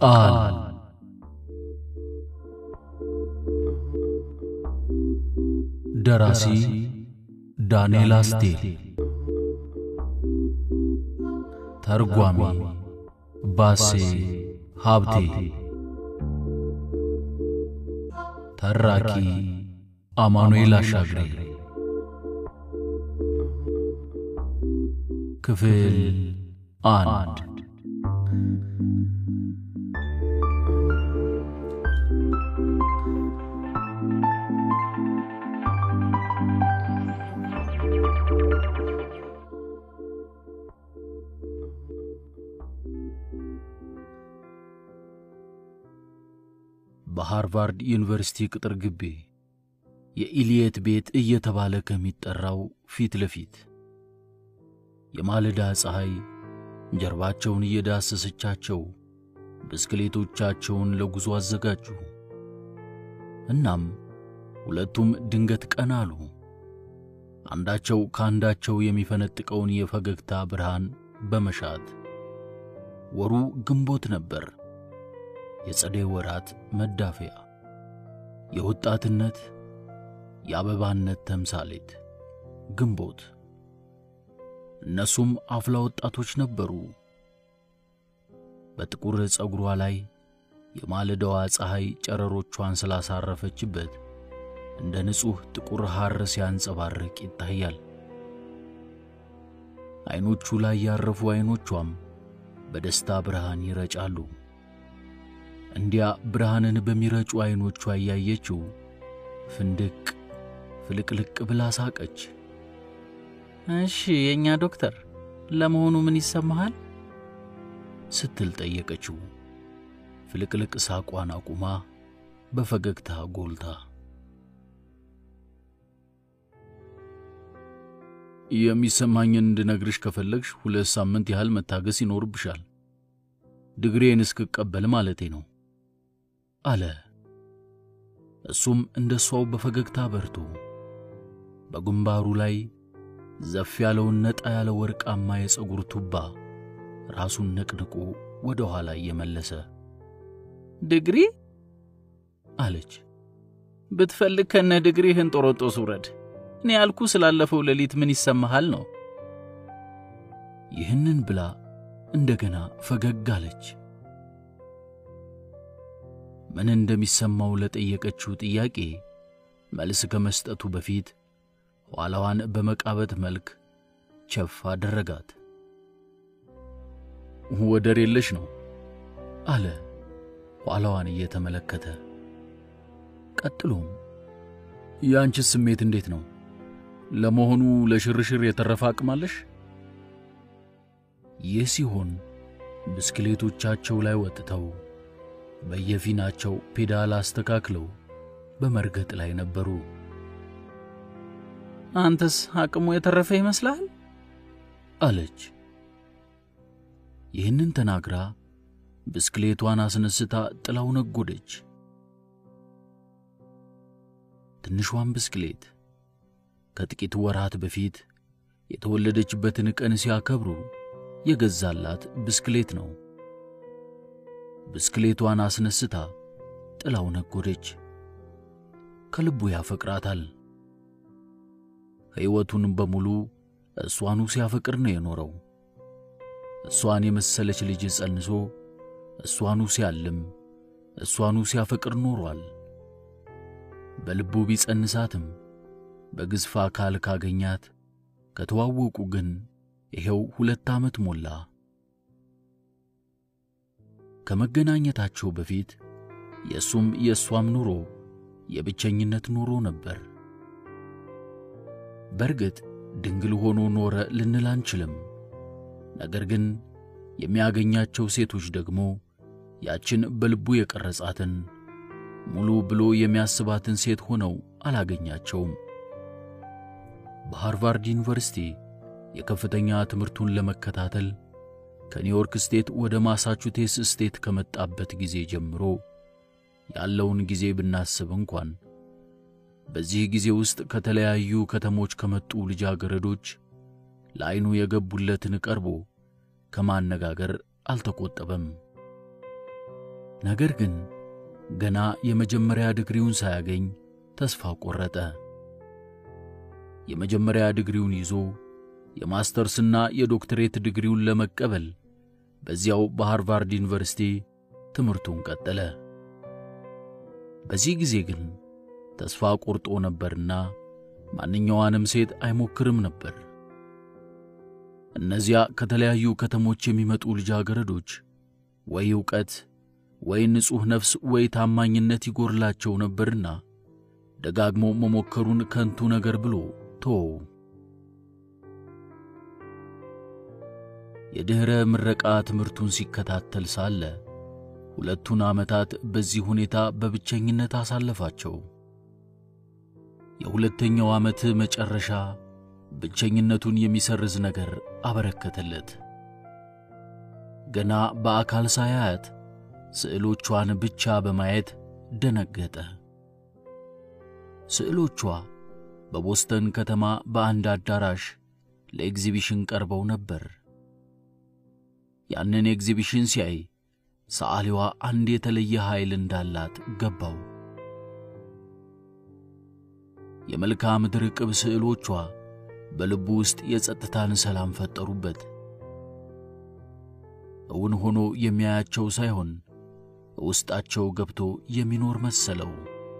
ቃል ደራሲ ዳንኤል አስቴር ተርጓሚ ባሴ ሀብቴ ተራኪ አማኑኤል አሻግሬ ክፍል አንድ በሃርቫርድ ዩኒቨርሲቲ ቅጥር ግቢ የኢልየት ቤት እየተባለ ከሚጠራው ፊት ለፊት የማለዳ ፀሐይ ጀርባቸውን እየዳሰሰቻቸው ብስክሌቶቻቸውን ለጉዞ አዘጋጁ። እናም ሁለቱም ድንገት ቀና አሉ። አንዳቸው ከአንዳቸው የሚፈነጥቀውን የፈገግታ ብርሃን በመሻት ወሩ ግንቦት ነበር። የጸደይ ወራት መዳፈያ፣ የወጣትነት የአበባነት ተምሳሌት ግንቦት። እነሱም አፍላ ወጣቶች ነበሩ። በጥቁር ፀጉሯ ላይ የማለዳዋ ፀሐይ ጨረሮቿን ስላሳረፈችበት እንደ ንጹሕ ጥቁር ሐር ሲያንጸባርቅ ይታያል። ዐይኖቹ ላይ ያረፉ ዐይኖቿም በደስታ ብርሃን ይረጫሉ። እንዲያ ብርሃንን በሚረጩ ዐይኖቿ እያየችው ፍንድቅ ፍልቅልቅ ብላ ሳቀች። እሺ የእኛ ዶክተር ለመሆኑ ምን ይሰማሃል? ስትል ጠየቀችው። ፍልቅልቅ ሳቋን አቁማ በፈገግታ ጎልታ የሚሰማኝን እንድነግርሽ ከፈለግሽ ሁለት ሳምንት ያህል መታገስ ይኖርብሻል። ድግሬን እስክቀበል ማለቴ ነው አለ። እሱም እንደ እሷው በፈገግታ በርቶ በግንባሩ ላይ ዘፍ ያለውን ነጣ ያለ ወርቃማ የፀጉር ቱባ ራሱን ነቅንቆ ወደ ኋላ እየመለሰ ድግሪ አለች። ብትፈልግ ከነ ድግሪህን ጦሮጦስ ውረድ። እኔ ያልኩ ስላለፈው ሌሊት ምን ይሰማሃል ነው። ይህንን ብላ እንደገና ፈገግ አለች። ምን እንደሚሰማው ለጠየቀችው ጥያቄ መልስ ከመስጠቱ በፊት ኋላዋን በመቃበት መልክ ቸፍ አደረጋት። ወደር የለሽ ነው አለ ኋላዋን እየተመለከተ። ቀጥሎም የአንቺስ ስሜት እንዴት ነው? ለመሆኑ ለሽርሽር የተረፈ አቅም አለሽ? ይህ ሲሆን ብስክሌቶቻቸው ላይ ወጥተው በየፊናቸው ፔዳል አስተካክለው በመርገጥ ላይ ነበሩ። አንተስ አቅሙ የተረፈ ይመስልሃል? አለች። ይህንን ተናግራ ብስክሌቷን አስነስታ ጥላው ነጎደች። ትንሿን ብስክሌት ከጥቂት ወራት በፊት የተወለደችበትን ቀን ሲያከብሩ የገዛላት ብስክሌት ነው። ብስክሌቷን አስነስታ ጥላው ነጎደች። ከልቡ ያፈቅራታል። ሕይወቱን በሙሉ እሷኑ ሲያፈቅር ነው የኖረው። እሷን የመሰለች ልጅ ጸንሶ እሷኑ ሲያልም እሷኑ ሲያፈቅር ኖሯል። በልቡ ቢጸንሳትም በግዝፍ አካል ካገኛት ከተዋወቁ ግን ይሄው ሁለት ዓመት ሞላ። ከመገናኘታቸው በፊት የእሱም የእሷም ኑሮ የብቸኝነት ኑሮ ነበር። በእርግጥ ድንግል ሆኖ ኖረ ልንል አንችልም። ነገር ግን የሚያገኛቸው ሴቶች ደግሞ ያችን በልቡ የቀረጻትን ሙሉ ብሎ የሚያስባትን ሴት ሆነው አላገኛቸውም። በሃርቫርድ ዩኒቨርሲቲ የከፍተኛ ትምህርቱን ለመከታተል ከኒውዮርክ ስቴት ወደ ማሳቹሴትስ ስቴት ከመጣበት ጊዜ ጀምሮ ያለውን ጊዜ ብናስብ እንኳን በዚህ ጊዜ ውስጥ ከተለያዩ ከተሞች ከመጡ ልጃገረዶች ለዐይኑ የገቡለትን ቀርቦ ከማነጋገር አልተቆጠበም። ነገር ግን ገና የመጀመሪያ ዲግሪውን ሳያገኝ ተስፋ ቆረጠ። የመጀመሪያ ዲግሪውን ይዞ የማስተርስና የዶክትሬት ዲግሪውን ለመቀበል በዚያው በሃርቫርድ ዩኒቨርሲቲ ትምህርቱን ቀጠለ። በዚህ ጊዜ ግን ተስፋ ቆርጦ ነበርና ማንኛዋንም ሴት አይሞክርም ነበር። እነዚያ ከተለያዩ ከተሞች የሚመጡ ልጃገረዶች ወይ ዕውቀት ወይ ንጹሕ ነፍስ ወይ ታማኝነት ይጎርላቸው ነበርና ደጋግሞ መሞከሩን ከንቱ ነገር ብሎ ተወው። የድኅረ ምረቃ ትምህርቱን ሲከታተል ሳለ ሁለቱን ዓመታት በዚህ ሁኔታ በብቸኝነት አሳለፋቸው። የሁለተኛው ዓመት መጨረሻ ብቸኝነቱን የሚሰርዝ ነገር አበረከተለት። ገና በአካል ሳያያት ስዕሎቿን ብቻ በማየት ደነገጠ። ስዕሎቿ በቦስተን ከተማ በአንድ አዳራሽ ለኤግዚቢሽን ቀርበው ነበር። ያንን ኤግዚቢሽን ሲያይ ሰዓሊዋ አንድ የተለየ ኃይል እንዳላት ገባው። የመልክዓ ምድር ቅብ ስዕሎቿ በልቡ ውስጥ የጸጥታን ሰላም ፈጠሩበት። እውን ሆኖ የሚያያቸው ሳይሆን ውስጣቸው ገብቶ የሚኖር መሰለው።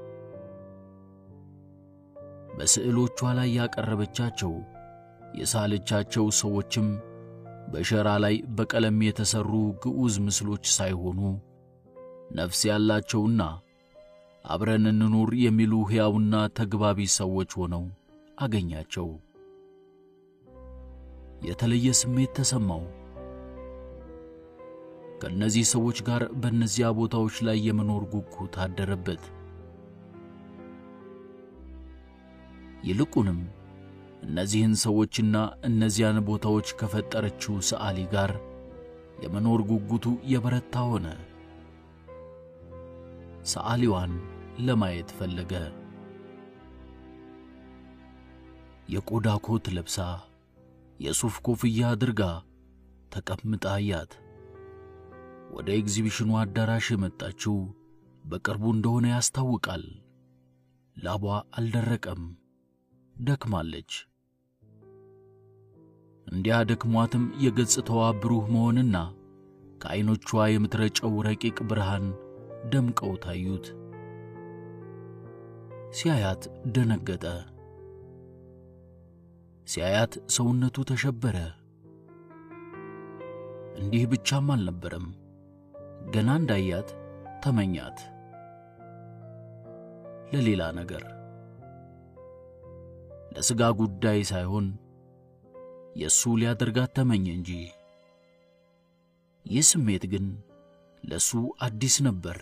በስዕሎቿ ላይ ያቀረበቻቸው የሳለቻቸው ሰዎችም በሸራ ላይ በቀለም የተሠሩ ግዑዝ ምስሎች ሳይሆኑ ነፍስ ያላቸውና አብረን እንኑር የሚሉ ሕያውና ተግባቢ ሰዎች ሆነው አገኛቸው። የተለየ ስሜት ተሰማው። ከእነዚህ ሰዎች ጋር በእነዚያ ቦታዎች ላይ የመኖር ጉጉት አደረበት። ይልቁንም እነዚህን ሰዎችና እነዚያን ቦታዎች ከፈጠረችው ሰዓሊ ጋር የመኖር ጉጉቱ የበረታ ሆነ። ሰዓሊዋን ለማየት ፈለገ። የቆዳ ኮት ለብሳ የሱፍ ኮፍያ አድርጋ ተቀምጣ አያት። ወደ ኤግዚቢሽኑ አዳራሽ የመጣችው በቅርቡ እንደሆነ ያስታውቃል። ላቧ አልደረቀም፣ ደክማለች። እንዲያ ደክሟትም የገጽታዋ ብሩህ መሆንና ከዐይኖቿ የምትረጨው ረቂቅ ብርሃን ደምቀው ታዩት። ሲያያት ደነገጠ። ሲያያት ሰውነቱ ተሸበረ። እንዲህ ብቻም አልነበረም። ገና እንዳያት ተመኛት። ለሌላ ነገር፣ ለሥጋ ጉዳይ ሳይሆን የእሱ ሊያደርጋት ተመኘ እንጂ። ይህ ስሜት ግን ለእሱ አዲስ ነበር።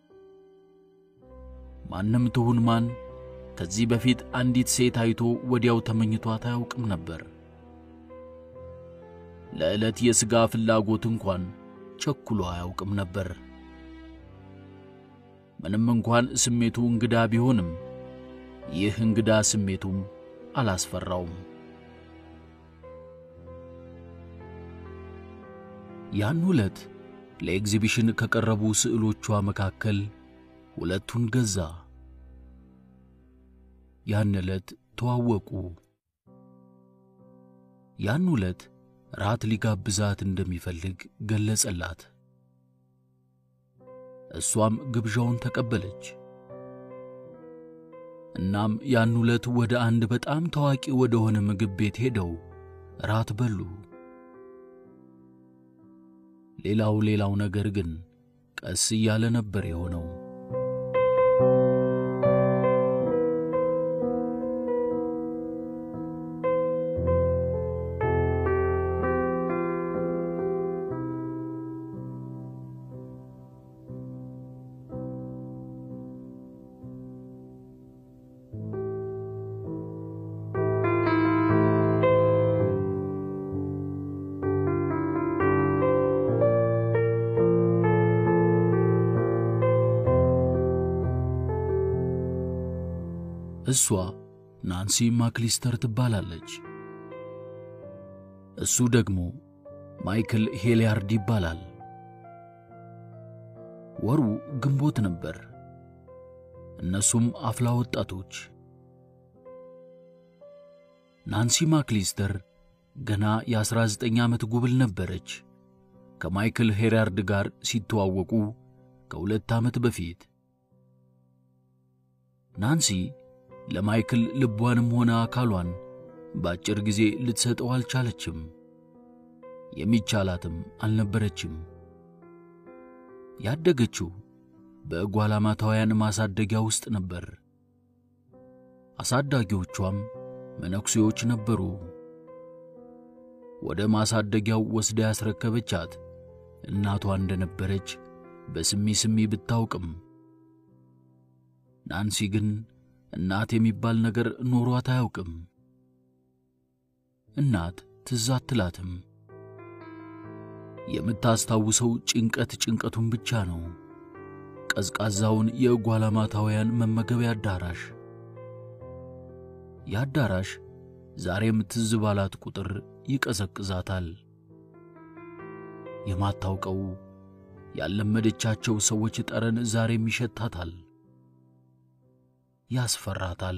ማንም ትሁን ማን ከዚህ በፊት አንዲት ሴት አይቶ ወዲያው ተመኝቷት አያውቅም ነበር። ለዕለት የሥጋ ፍላጎት እንኳን ቸኩሎ አያውቅም ነበር። ምንም እንኳን ስሜቱ እንግዳ ቢሆንም ይህ እንግዳ ስሜቱም አላስፈራውም። ያን ዕለት ለኤግዚቢሽን ከቀረቡ ስዕሎቿ መካከል ሁለቱን ገዛ። ያን ዕለት ተዋወቁ። ያን ዕለት ራት ሊጋብዛት እንደሚፈልግ ገለጸላት። እሷም ግብዣውን ተቀበለች። እናም ያን ዕለት ወደ አንድ በጣም ታዋቂ ወደ ሆነ ምግብ ቤት ሄደው ራት በሉ። ሌላው ሌላው ነገር ግን ቀስ እያለ ነበር የሆነው። እሷ ናንሲ ማክሊስተር ትባላለች። እሱ ደግሞ ማይክል ሄሊያርድ ይባላል። ወሩ ግንቦት ነበር። እነሱም አፍላ ወጣቶች። ናንሲ ማክሊስተር ገና የ19 ዓመት ጉብል ነበረች ከማይክል ሄራርድ ጋር ሲተዋወቁ ከሁለት ዓመት በፊት። ናንሲ ለማይክል ልቧንም ሆነ አካሏን በአጭር ጊዜ ልትሰጠው አልቻለችም። የሚቻላትም አልነበረችም። ያደገችው በጓላማታውያን ማሳደጊያ ውስጥ ነበር። አሳዳጊዎቿም መነኩሴዎች ነበሩ። ወደ ማሳደጊያው ወስዳ ያስረከበቻት እናቷ እንደነበረች በስሚ ስሚ ብታውቅም ናንሲ ግን እናት የሚባል ነገር ኖሯት አያውቅም። እናት ትዝ አትላትም። የምታስታውሰው ጭንቀት ጭንቀቱን ብቻ ነው። ቀዝቃዛውን የጓላማታውያን መመገቢያ አዳራሽ። የአዳራሽ ዛሬም ትዝ ባላት ቁጥር ይቀዘቅዛታል። የማታውቀው ያለመደቻቸው ሰዎች ጠረን ዛሬም ይሸታታል፣ ያስፈራታል።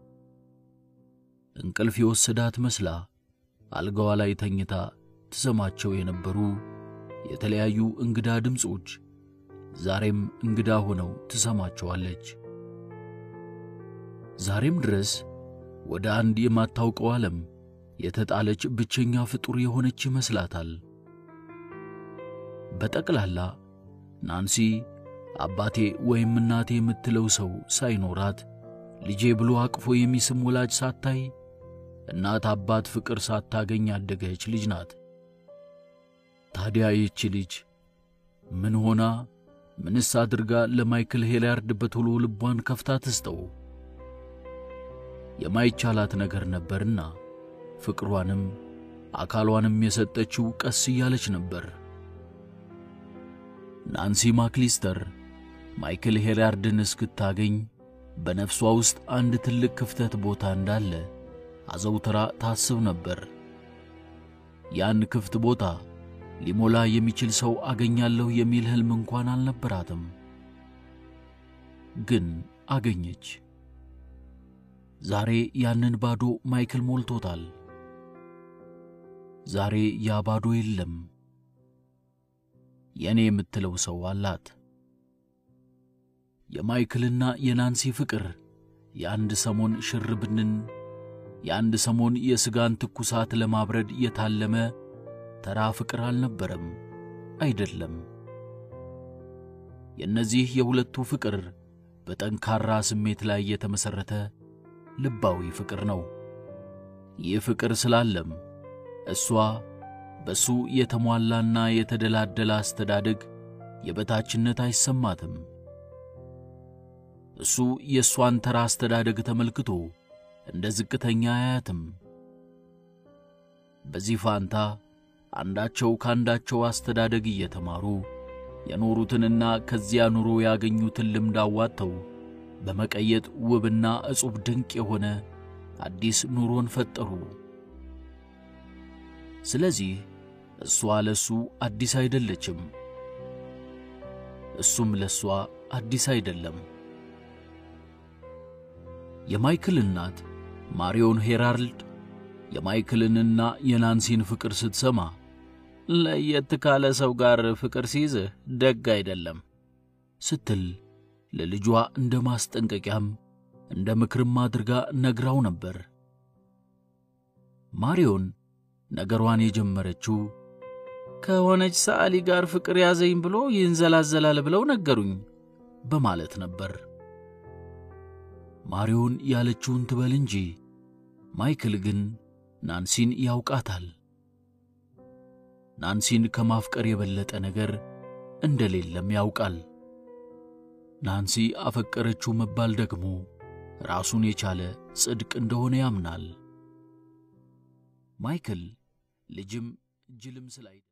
እንቅልፍ የወሰዳት መስላ አልጋዋ ላይ ተኝታ ትሰማቸው የነበሩ የተለያዩ እንግዳ ድምፆች ዛሬም እንግዳ ሆነው ትሰማቸዋለች። ዛሬም ድረስ ወደ አንድ የማታውቀው ዓለም የተጣለች ብቸኛ ፍጡር የሆነች ይመስላታል። በጠቅላላ ናንሲ አባቴ ወይም እናቴ የምትለው ሰው ሳይኖራት ልጄ ብሎ አቅፎ የሚስም ወላጅ ሳታይ እናት አባት ፍቅር ሳታገኝ ያደገች ልጅ ናት። ታዲያ ይህች ልጅ ምን ሆና ምንስ አድርጋ ለማይክል ሄላርድ በቶሎ ልቧን ከፍታ ትስጠው? የማይቻላት ነገር ነበርና ፍቅሯንም አካሏንም የሰጠችው ቀስ እያለች ነበር። ናንሲ ማክሊስተር ማይክል ሄራርድን እስክታገኝ በነፍሷ ውስጥ አንድ ትልቅ ክፍተት ቦታ እንዳለ አዘውትራ ታስብ ነበር። ያን ክፍት ቦታ ሊሞላ የሚችል ሰው አገኛለሁ የሚል ሕልም እንኳን አልነበራትም። ግን አገኘች። ዛሬ ያንን ባዶ ማይክል ሞልቶታል። ዛሬ ያ ባዶ የለም። የእኔ የምትለው ሰው አላት። የማይክልና የናንሲ ፍቅር የአንድ ሰሞን ሽርብንን የአንድ ሰሞን የሥጋን ትኩሳት ለማብረድ የታለመ ተራ ፍቅር አልነበረም፣ አይደለም። የእነዚህ የሁለቱ ፍቅር በጠንካራ ስሜት ላይ የተመሠረተ ልባዊ ፍቅር ነው። ይህ ፍቅር ስላለም እሷ በሱ የተሟላና የተደላደለ አስተዳደግ የበታችነት አይሰማትም። እሱ የእሷን ተራ አስተዳደግ ተመልክቶ እንደ ዝቅተኛ አያትም። በዚህ ፋንታ አንዳቸው ካንዳቸው አስተዳደግ እየተማሩ የኖሩትንና ከዚያ ኑሮ ያገኙትን ልምድ አዋጥተው በመቀየጥ ውብና ዕጹብ ድንቅ የሆነ አዲስ ኑሮን ፈጠሩ። ስለዚህ እሷ ለሱ አዲስ አይደለችም፣ እሱም ለሷ አዲስ አይደለም። የማይክል እናት ማሪዮን ሄራልድ የማይክልንና የናንሲን ፍቅር ስትሰማ ለየት ካለ ሰው ጋር ፍቅር ሲይዝህ ደግ አይደለም ስትል ለልጇ እንደ ማስጠንቀቂያም እንደ ምክርም አድርጋ ነግራው ነበር። ማሪዮን ነገሯን የጀመረችው ከሆነች ሰዓሊ ጋር ፍቅር ያዘኝ ብሎ ይንዘላዘላል ብለው ነገሩኝ በማለት ነበር። ማሪዮን ያለችውን ትበል እንጂ ማይክል ግን ናንሲን ያውቃታል። ናንሲን ከማፍቀር የበለጠ ነገር እንደሌለም ያውቃል። ናንሲ አፈቀረችው መባል ደግሞ ራሱን የቻለ ጽድቅ እንደሆነ ያምናል። ማይክል ልጅም ጅልም ስላይ